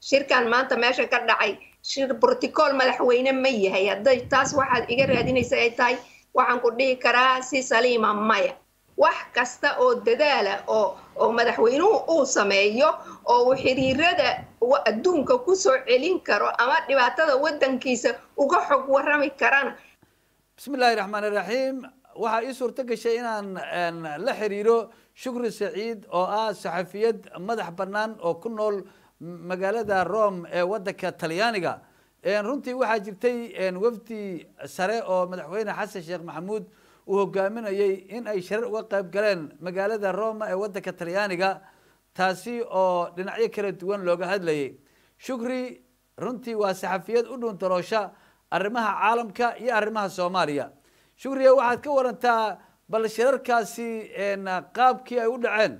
shirkan maanta meesha ka dhacay shir broticool madaxweyne ma yahay hadday taas waxaad iga raadinaysa ay tahay waxaan ku dhihi karaa si saliima maya wax kasta oo dadaala oo oo madaxweynuhu uu sameeyo oo uu xiriirada adduunka kusoo celin karo ama dhibaatada waddankiisa uga xog warrami karana bismi illaahi raxmaan iraxiim waxaa ii suurto gashay inaan la xiriiro shukri saciid oo ah saxafiyad madax bannaan oo ku nool magaalada rome ee waddanka talyaaniga runtii waxaa jirtay wafdi sare oo madaxweyne xasan sheekh maxamuud uu hogaaminayay in ay sharar uga qayb galeen magaalada roma ee waddanka talyaaniga taasi oo dhinacyo kala duwan looga hadlayay shukri runtii waa saxafiyad u dhuuntaroosha arrimaha caalamka iyo arrimaha soomaaliya shukriya waxaad ka warantaa bal shirarkaasi qaabkii ay u dhaceen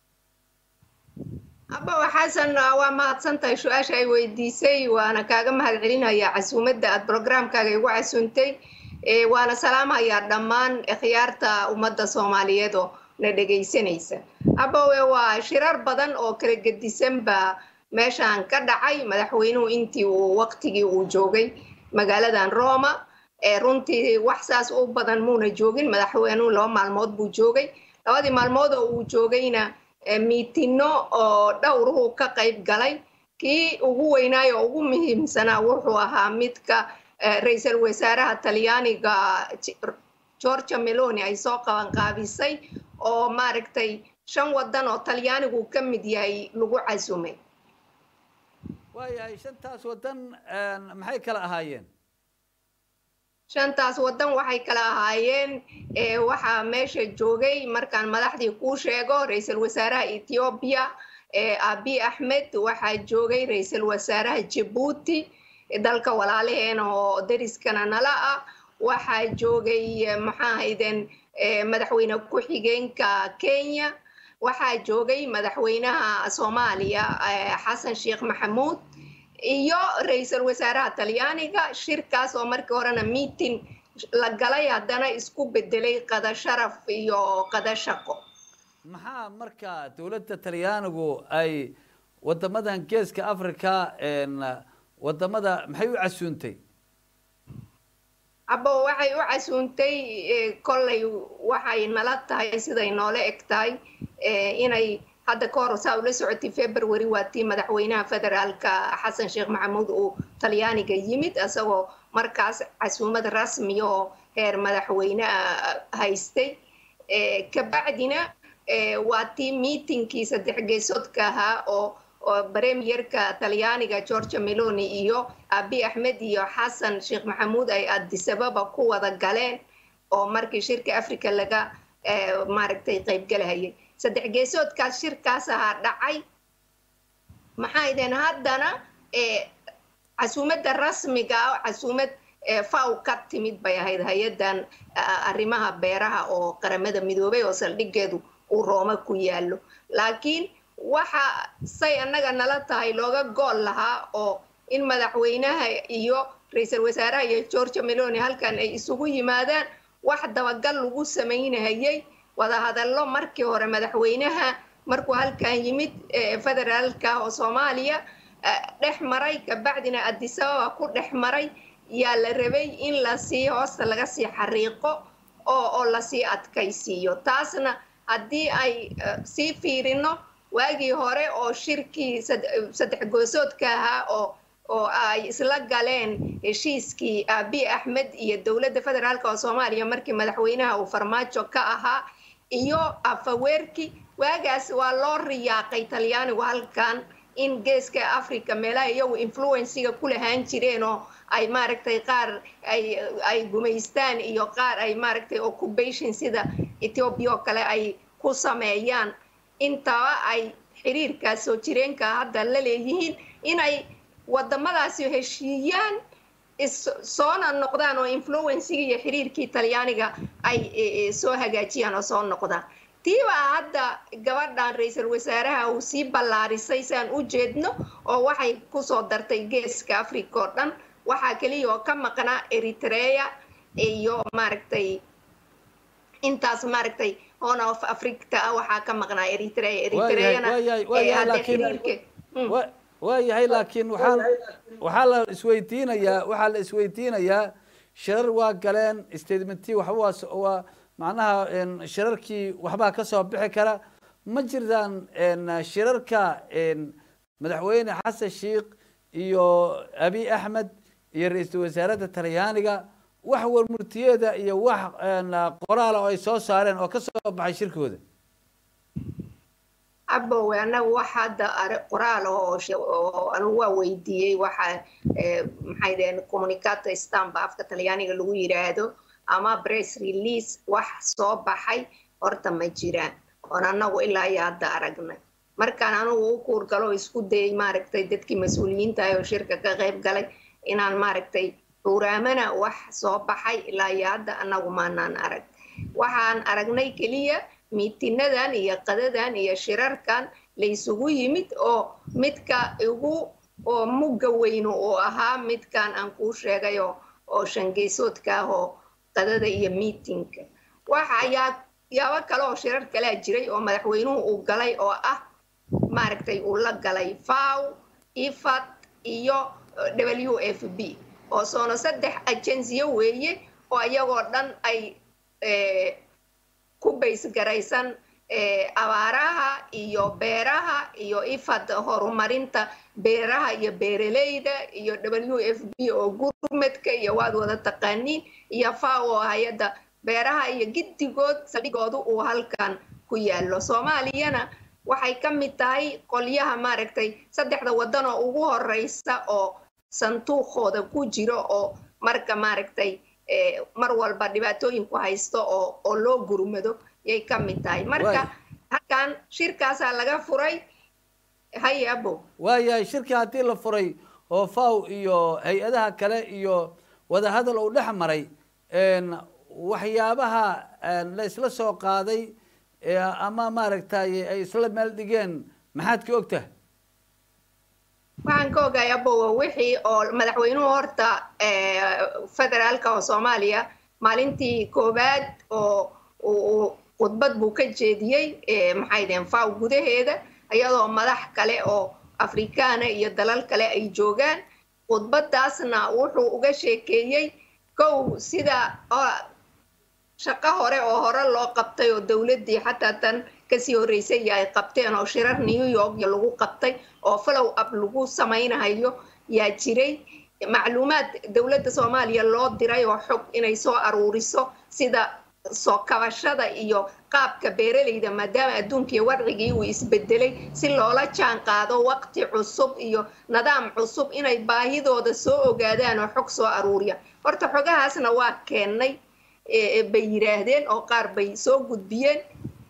abawa xasan waa mahadsantahay su-aasha ay weydiisay waana kaaga mahad celinayaa casuumadda aad brograamkaaga igu casuuntay waana salaamayaa dhammaan khiyaarta ummadda soomaaliyeed oo na dhegaysanaysa abawe waa shirar badan oo kala gedisan baa meeshaan ka dhacay madaxweynuhu intii uu waqtigii uu joogay magaaladan roma runtii wax saas u badan muuna joogin madaxweynuhu laba maalmood buu joogay labadii maalmood oo uu joogayna miitino oo dhowruhu ka qayb galay kii ugu weynaayo oo ugu muhiimsanaa wuxuu ahaa midka ra-iisul wasaaraha talyaaniga georgia meloni ay soo qabanqaabisay oo maaragtay shan waddan oo talyaanigu ka mid yahay lagu casumay waayahay shantaas waddan maxay kala ahaayeen shantaas waddan waxay kala ahaayeen waxaa meesha joogay markaan madaxdii kuu sheego ra-iisul wasaaraha ethoobiya abi axmed waxaa joogay ra-iisul wasaaraha jabuuti dalka walaalaheena oo dariskana nala ah waxaa joogay maxaa hayden madaxweyne ku-xigeenka kenya waxaa joogay madaxweynaha soomaaliya xasan sheekh maxamuud iyo ra-iisul wasaaraha talyaaniga shirkaas oo markii horena meeting la galay haddana isku bedelay qada sharaf iyo qada shaqo maxaa marka dowladda talyaanigu ay wadamadan geeska africa wadamada maxay u casuuntay abo waxay u casuuntay kollay waxay nala tahay siday noola eg tahay inay hadda ka hor saa ula socotay february waa tii madaxweynaha federaalka xasan sheekh maxamuud uu talyaaniga yimid isagoo markaas casuumad rasmiya oo heer madaxweyne haystay kabacdina waa tii miitinkii saddex geesoodka ahaa oo premierka talyaaniga georgia meloni iyo abi axmed iyo xasan sheekh maxamuud ay adisababa ku wada galeen oo markii shirka africa laga maaragtay qaybgalahayay saddex geesoodkaas shirkaas ahaa dhacay maxaa ideen haddana casuumadda rasmiga ah casuumad faw ka timid bay ahayd hay-addan arrimaha beeraha oo qaramada midoobay oo saldhigeedu uu rooma ku yaallo laakiin waxa say annaga nala tahay looga gool lahaa oo in madaxweynaha iyo ra-iisul wasaaraha iyo georgia meloni halkan ay isugu yimaadaan wax dabagal lagu samaynahayay wadahadallo markii hore madaxweynaha markuu halkan yimid federaalka oo soomaaliya dhex maray kabacdina adisababa ku dhex maray yaa la rabay in lasii hoosta laga sii xariiqo oo oo lasii adkaysiiyo taasna haddii ay sii fiirino waagii hore oo shirkii saddex goosoodka ahaa oo oo ay isla galeen heshiiskii abi axmed iyo dowladda federaalk oo soomaaliya markii madaxweynaha uu farmaajo ka ahaa iyo afaweerki waagaas waa loo riyaaqay talyaanigu halkan in geeska africa meelaha iyagu influensiga ku lahaan jireen oo ay maaragtay qaar ay ay gumaystaan iyo qaar ay maaragtay occupation sida ethiopia oo kale ay ku sameeyaan intaba ay xiriirkaas soo jireenka hadda la leeyihiin inay wadamadaasi heshiiyaan soona noqdaan oo influensiga iyo xiriirkii talyaaniga ay soo hagaajiyaan oo soo noqdaan tiibaa hadda gabadhan ra-iisul wasaaraha uu sii ballaarisay saan u jeedno oo waxay kusoo dartay geeska africa oo dhan waxaa keliya oo ka maqnaa eritrea iyo maaragtay intaas maaragtay horn of africa ah waxaa ka maqnaa eritrea eritreana hadda xiriirka waayahay laakiin waxaa waxaa la isweydiinayaa waxaa la isweydiinayaa shirar waa galeen statementii waxba waa s- waa macnaha en, shirarkii waxbaa kasoo bixi kara ma jirtaan en, shirarka en, madaxweyne xasan sheikh iyo abi axmed iyo ra-iisul wasaaradda talyaaniga wax warmurtiyeeda iyo wax en, qoraala oo ay soo saareen oo kasoo baxay shirkooda abowe anagu wax hadda are- qoraal oo she- oo anigu waa weydiiyey waxa eh, maxay daheen communicata stamba afka talyaaniga lagu yiraahdo ama press release wax soo baxay horta ma jiraan oon anagu ilaa iyo hadda aragnay markaan anigu u kuurgalo oo isku dayay maaragtay dadkii mas-uuliyiinta ah oo shirka ka qayb galay inaan maaragtay xuuraamana wax soo baxay ilaa iyo hadda anagu maanaan arag waxaan aragnay keliya miitinadan iyo qadadan iyo shirarkan la isugu yimid oo midka igu oo mugga weynu uu ahaa midkan aan kuu sheegay oo oo shangeysoodka ah oo qadada iyo miitinka waxa ayaa yaabo kale oo shirar kalea jiray oo madaxweynuhu uu galay oo ah maaragtay uu la galay faw ifad iyo w f b oo soona saddex ajensiyo weeye oo iyagoo dhan ay eh, ku baysgaraysan eh, abaaraha iyo beeraha iyo ifad horumarinta beeraha iyo beeraleyda iyo w f b oo gurmedka iyo waad wada taqaaniin iyo faw oo hay-adda beeraha iyo giddigood saldhigoodu uu halkan ku yaallo soomaaliyana waxay ka mid tahay qolyaha maaragtay saddexda waddan oo ugu horeysa oo sanduuqooda ku jiro oo marka maaragtay eh, mar walba dhibaatooyinku haysto oo oo loo gurmado yay ka mid tahay marka Waay. halkan shirkaasaa laga furay haye abo waayahay shirkii haddii la furay oo faw iyo hay-adaha kale iyo wadahadal uu dhex maray en, waxyaabaha en, la isla soo qaaday ee ama maaragtay ay isla meel dhigeen maxaad ka og tahay waxaan ka ogahay abowa wixii oo madaxweynuhu horta eh, federaalka oo soomaaliya maalintii koowaad oo uu- uu khudbad buu ka jeediyey eh, maxay deen faw gudaheeda iyadoo madax kale oo afrikaana iyo dalal kale ay joogaan khudbadaasna wuxuu uga sheekeeyey kow sida oo shaqo hore oo hore loo qabtay oo dowladdii xataa tan kasii horreysay iyo ay qabteen oo shirar new york iyo lagu qabtay oo follow up lagu samaynayo yaa jiray macluumaad dowladda soomaaliya loo diray oo xog inay soo aruuriso sida soo kabashada iyo qaabka beeraleyda maadaama adduunkii wadcigii uu isbedelay si loola jaan qaado waqti cusub iyo nidaam cusub inay baahidooda soo ogaadaan oo xog soo aruuriya horta xogahaasna waa keennay eh, bay yiraahdeen oo qaar bay soo gudbiyeen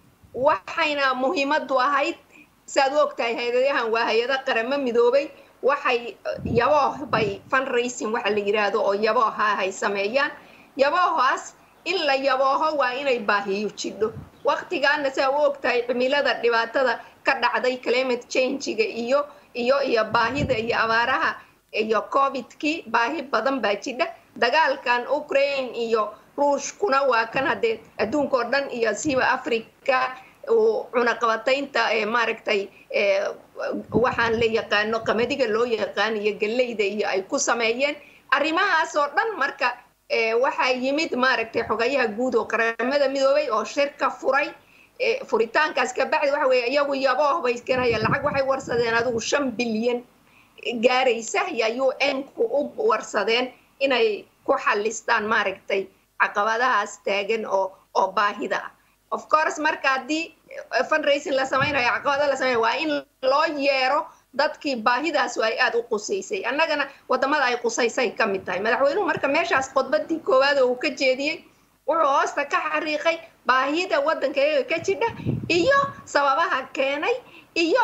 waxayna muhiimadu ahayd saad u ogtahay hay-adahan waa hay-ada qaramo midoobay waxay yabooh bay fundraising waxa la yiraahdo oo yabooha hay sameeyaan yaboohaas in la yabooho waa inay baahiyo jidho waqtigaana saa u ogtahay cimilada dhibaatada ka dhacday climate change-ga iyo iyo iyo baahida iyo abaaraha iyo covidkii baahi badan baa jidha dagaalkan ukraine iyo ruushkuna waa kan haddee adduunka oo dhan iyo siiba africa uu cunaqabataynta ee maaragtay ee waxaan la yaqaano qamadiga loo yaqaan iyo galleyda iyo ay ku sameeyeen arrimahaas oo dhan marka ee waxaa yimid maaragtay xogayaha guud oo qaramada midoobay oo shirka furay ee furitaankaas kabacdi waxa weeye iyagu yabooh bay keenayaan lacag waxay warsadeen adigu shan bilyan gaaraysa ayaa un-ku u warsadeen inay ku xalistaan maaragtay caqabadahaas taagan oo oo baahida ah of course marka haddii fundraising la samaynayo caqabada la samaynayo waa in loo yeero dadkii baahidaas ay aada u qusaysay annagana wadamada ay qusaysay ka mid tahay madaxweynuhu marka meeshaas khudbadii koowaad oo uu ka jeediyey wuxuu hoosta ka xariiqay baahida waddanka iyaga ka jidha iyo sababaha keenay iyo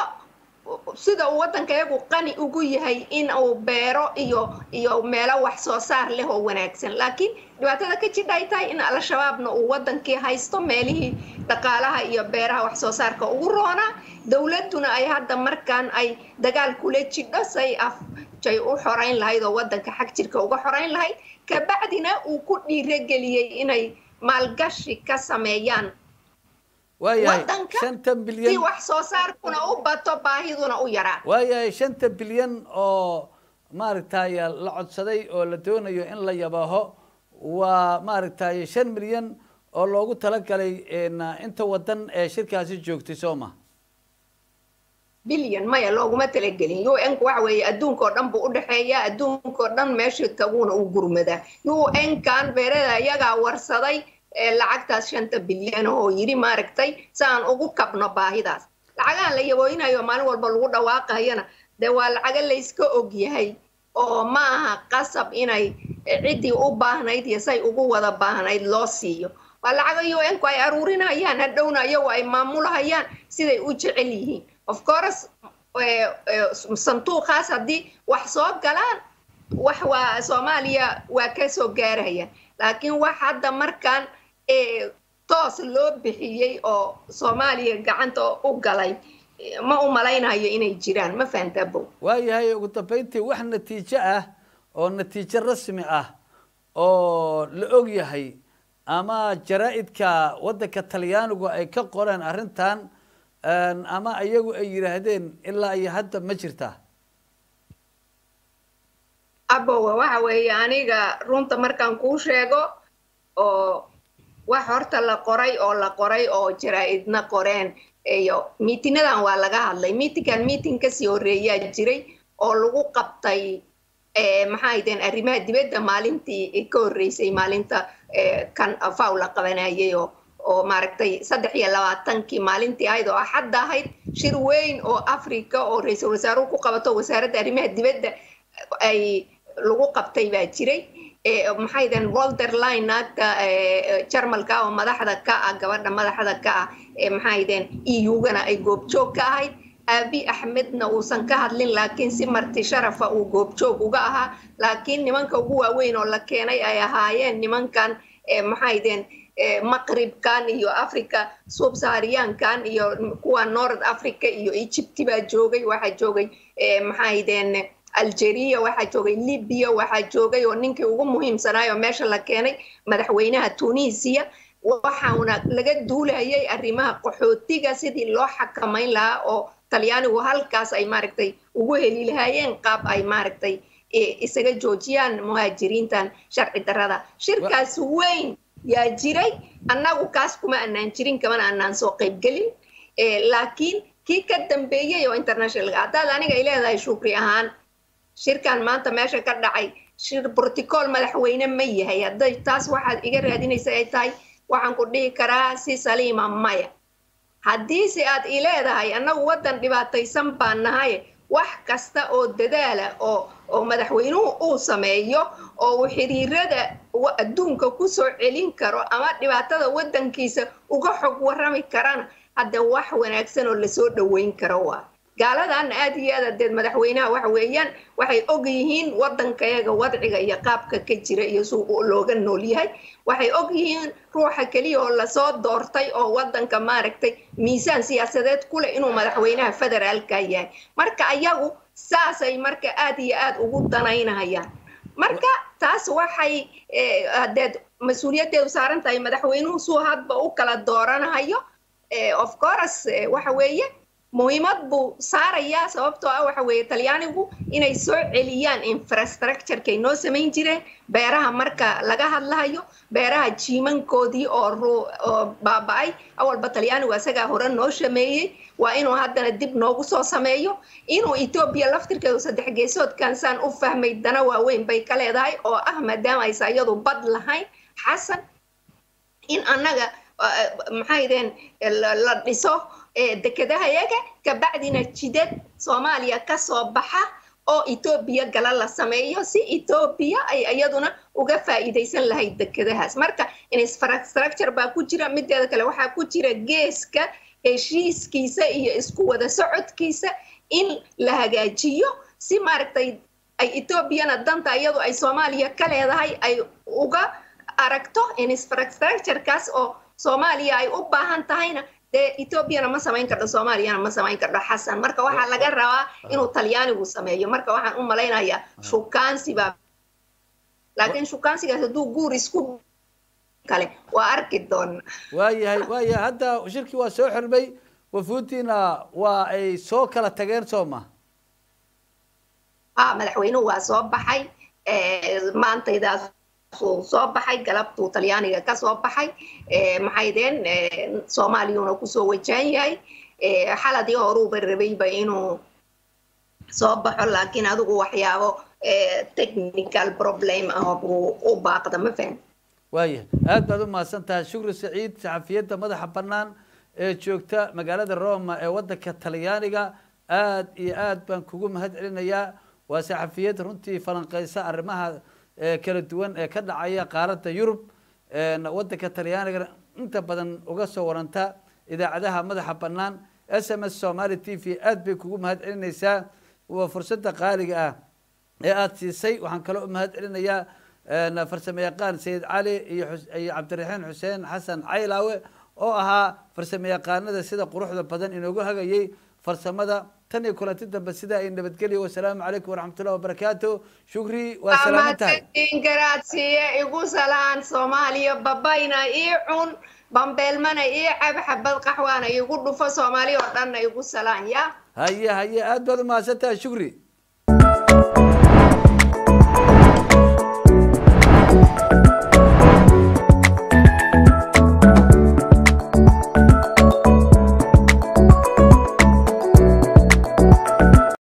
sida uu waddanka iyagu qani ugu yahay in uu beero iyo iyo meelo wax soo saar leh oo wanaagsan laakiin dhibaatada ka jidha ay tahay in al-shabaabna uu waddankii haysto meelihii dhaqaalaha iyo beeraha wax soo saarka ugu roonaa dowladduna ay hadda markaan ay dagaal kula jidho say af jay u xorayn lahayd oo waddanka xag jirka uga xorayn lahayd kabacdina uu ku dhiirogeliyey inay maalgashi ka sameeyaan waayahay waddanka shanta si bilyan wax soo saarkuna u bato baahiduna u yaraa waayahay shanta bilyan oo maaragtay la codsaday oo la doonayo in la yabaho waa maaragtay shan milyan oo loogu talagalay een, inta wadan ee shirkaasi joogtay soo ma bilyan maya looguma talagelin un ku waxa weeye adduunka oo dhan buu u dhexeeya adduunka oo dhan meesha taguuna u gurmadaa un kan beerada iyagaa warsaday ee lacagtaas shanta bilyan oo yidhi maaragtay si aan ugu kabno baahidaas lacagahan la yabooyinayo maalin walba lagu dhawaaqayana dee waa lacaga layska ogyahay oo ma aha qasab inay ciddii u baahnayd iyo say ugu wada baahnayd loo siiyo waa lacaga un-ku ay aruurinayaan hadhowna iyagu ay maamulahayaan siday u jecel yihiin of course eh, eh, sanduuqaas haddii wax soo galaan wax waa soomaaliya waa ka soo gaaraya laakiin wax hadda markaan eh, toos loo bixiyey oo soomaaliya gacanta u galay eh, ma u malaynayo inay jiraan ma fahantaa bow waayahay ugu dambeyntii wax natiijo ah oo natiijo rasmi ah oo la og yahay ama jaraa-idka waddanka talyaanigu ay ka qoreen arrintan een, ama iyagu ay yidhaahdeen ilaa iyo hadda ma jirtaa abowa waxa weeye aniga runta markaan kuu sheego oo wax horta la qoray oo la qoray oo jaraa-idna qoreen iyo miitinadan waa laga hadlay miitinkan miiting kasii horreeyaa jiray oo lagu qabtay eh, maxaa ahaydeen arrimaha dibadda maalintii ka horreysay maalinta eh, kan faw la qabanayay oo oo maaragtay saddex iyo labaatankii maalintii ahayd oo axadda ahayd shir weyn oo africa oo ra-iisul wasaaruhu ku qabato wasaaradda arrimaha dibadda ay lagu qabtay baa jiray Eh, maxay deen wolderline naagta eh, jarmalka oo madaxda ka ah gabadha madaxda ka ah eh, maxay deen eu-gana ay goobjoog ka ahayd aabi axmedna uusan ka hadlin laakiin si marti sharafa uu goobjoog uga ahaa laakiin nimanka ugu waaweyn oo la keenay ay ahaayeen nimankan eh, maxay deen eh, maqribkan iyo africa subsahariyaankan iyo kuwa north africa iyo egypt baa joogay waxaa joogay eh, maxay deen algeria waxaa joogay libya waxaa joogay oo ninkii ugu muhiimsanaayo meesha la keenay madaxweynaha tunisia waxauna laga duulayay arrimaha qaxootiga sidii loo xakamayn lahaa oo talyaanigu halkaas ay maaragtay ugu heli lahaayeen qaab ay maaragtay eh, isaga joojiyaan muhaajiriintan sharci darrada shirkaas weyn yaa jiray annagu kaas kuma anaan jirin kamana anaan soo qaybgelin Eh, laakiin kii ka dambeeyey oo internationalka haddaad aniga ay leedahay shukri ahaan shirkan maanta meesha ka dhacay shir broticool madaxweyne ma yahay hadday taas waxaad iga raadinaysa ay tahay waxaan ku dhihi karaa si saliima maya haddiise aad i leedahay annagu waddan dhibaataysan baan nahay wax kasta oo dadaala oo oo madaxweynuhu uu sameeyo oo uu xiriirada wa- adduunka ku soo celin karo ama dhibaatada waddankiisa uga xog warrami karana hadda wax wanaagsan oo lasoo dhoweyn karo waa gaaladaana aad iyo aad adeed madaxweynaha waxa weeyaan waxay og yihiin waddankayaga wadciga iyo qaabka ka jira iyo si uu looga nool yahay waxay og yihiin ruuxa keliya oo lasoo doortay oo waddanka maaragtay miisaan siyaasadeed ku leh inuu madaxweynaha federaalka yahay marka ayagu saasay marka aad iyo aad ugu danaynayaan marka taas waxay eh, hadeed mas-uuliyaddeedu saaran tahay madaxweynuhu suu hadba u kala dooranayo Eh, of course eh, waxa weeye muhiimad buu saarayaa sababtoo ah waxa weeye talyaanigu inay soo celiyaan infrastructurekay noo samayn jireen beeraha marka laga hadlahayo beeraha jiimankoodii oo ru- oo baaba-ay awalba talyaanigu isagaa hore noo sameeyey waa inuu haddana dib noogu soo sameeyo inuu etoobiya laftirkeedu saddex geesoodkan saan u fahmay dana waaweyn bay ka leedahay oo ah maadaama aysa iyadu bad lahayn xasan in annaga maxay deen la dhiso dekedaha yaga kabacdina jidad soomaaliya kasoo baxa oo etoobiya gala la sameeyo si etoobiya ay iyaduna uga faa'iidaysan lahayd dekedahaas marka infrastructure baa ku jira mideeda kale waxaa ku jira geeska heshiiskiisa iyo isku wada socodkiisa in la hagaajiyo si maaragtay ay etoobiyana danta iyadu ay soomaaliya ka leedahay ay uga aragto infrastructurekaas oo soomaaliya ay u baahan tahayna dee etoobiyana ma samayn kardho soomaaliyana ma samayn kardho xasan marka waxaa laga rabaa inuu talyaanigu sameeyo marka waxaan u malaynayaa shukaansi baa laakiin shukaansigaas hadduu guur isku kale waa arki doona waayahay waayahay hadda shirkii waa soo xirmay wafuudtiina waa ay soo kala tageen soo ma ha madaxweynuhu waa soo baxay maantaydaas uu soo baxay galabtuu talyaaniga ka soo baxay maxaydeen soomaaliyuuna kusoo wajahan yahay xaladii horuuba rabayba inuu soo baxo laakiin adigu waxyaabo technical problem ah buu u baaqda ma fahan waayahay aad baad u mahadsan tahay shukri saciid saxafiyadda madaxa bannaan ee joogta magaalada roma ee waddanka talyaaniga aad iyo aad baan kugu mahad celinayaa waa saxafiyad runtii falanqeysa arrimaha kala duwan ee ka dhacaya qaaradda yurub waddanka talyaaniga inta badan uga soo waranta idaacadaha madaxa bannaan s m s somaali t v aad bay kugu mahad celinaysaa waa fursadda qaaliga ah ee aada siisay waxaan kaloo u mahad celinayaa farsamo yaqaan sayid cali iyo iyo cabdiraxiin xuseen xasan caylaawe oo ahaa farsamo yaqaanada sida quruxda badan inoogu hagayay farsamada tan iyo kulanti dambe sidaa ay nabadgelyo wasalaamu calaykum waraxmatullahi wabarakaatu shukri waa salaaman tahay garaadsiiye igu salaan soomaaliya babayna ii cun bambeelmana ii cab xabad qaxwaana igu dhufo soomaaliya oo dhanna igu salaan ya haye haye aad baad u mahadsan tahay shukri